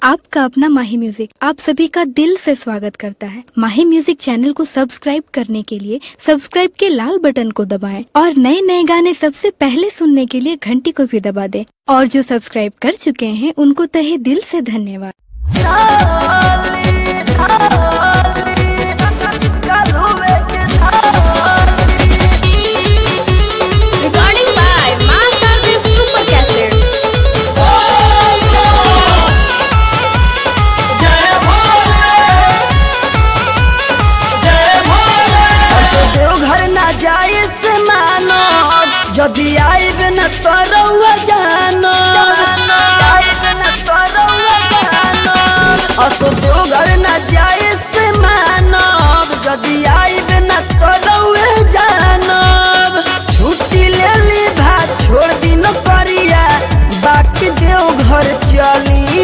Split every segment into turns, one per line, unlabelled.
आपका अपना माही म्यूजिक आप सभी का दिल से स्वागत करता है माही म्यूजिक चैनल को सब्सक्राइब करने के लिए सब्सक्राइब के लाल बटन को दबाएं और नए नए गाने सबसे पहले सुनने के लिए घंटी को भी दबा दें और जो सब्सक्राइब कर चुके हैं उनको तहे दिल से धन्यवाद
Recording by Master Super Cassette.
Deoghar ना जाए से मानो यदि आइब न तो रउआ जानो असो देवघर ना जाए से मानो यदि आइब न तो रउआ जानो छुट्टी ले ली भा छोड़ दिन करिया बाकी देवघर चली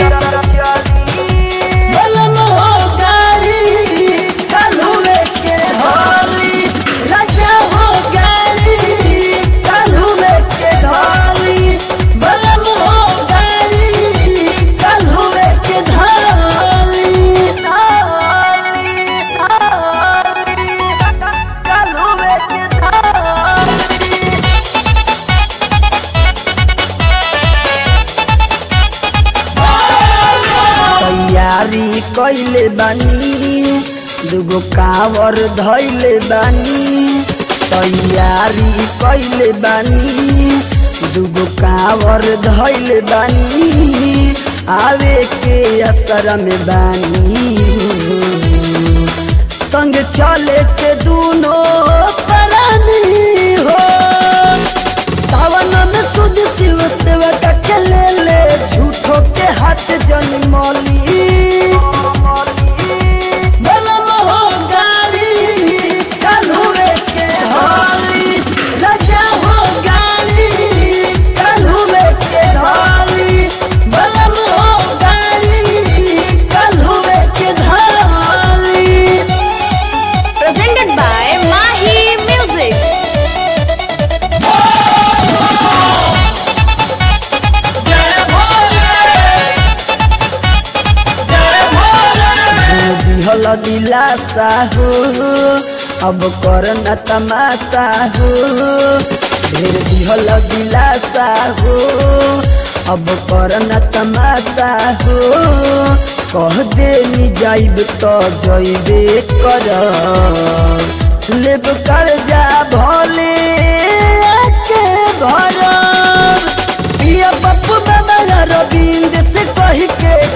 बलम हो गाड़ी काल्हुए के धोली राजा हो गाड़ी काल्हुए के धोली बलम हो गाड़ी काल्हुए के धोली काल्हुए के धोली तैयारी कैले बानी दुगो कावर धैले बानी तैयारी कैले बानी दुगो कावर धैले बानी आवे के असर में बानी संग चले के दूनो परानी हो सावन में सुध शिव सेवक के ले ले झूठो के हाथ जन मौली बलम हो गाड़ी काल्हुए के होली राजा हो गाड़ी काल्हुए के होली बलम हो गाड़ी काल्हुए के धोली
Presented by Mahi Music.
दिहल दिलासा हो अब कर न तमाशा हो ढेर दिहल दिलासा हो अब कर न तमाशा हो कह दे नी जाइब तो जइबे कर लेब कर जा भले आके भर पिया पप्पू बाबा रविंद से कही के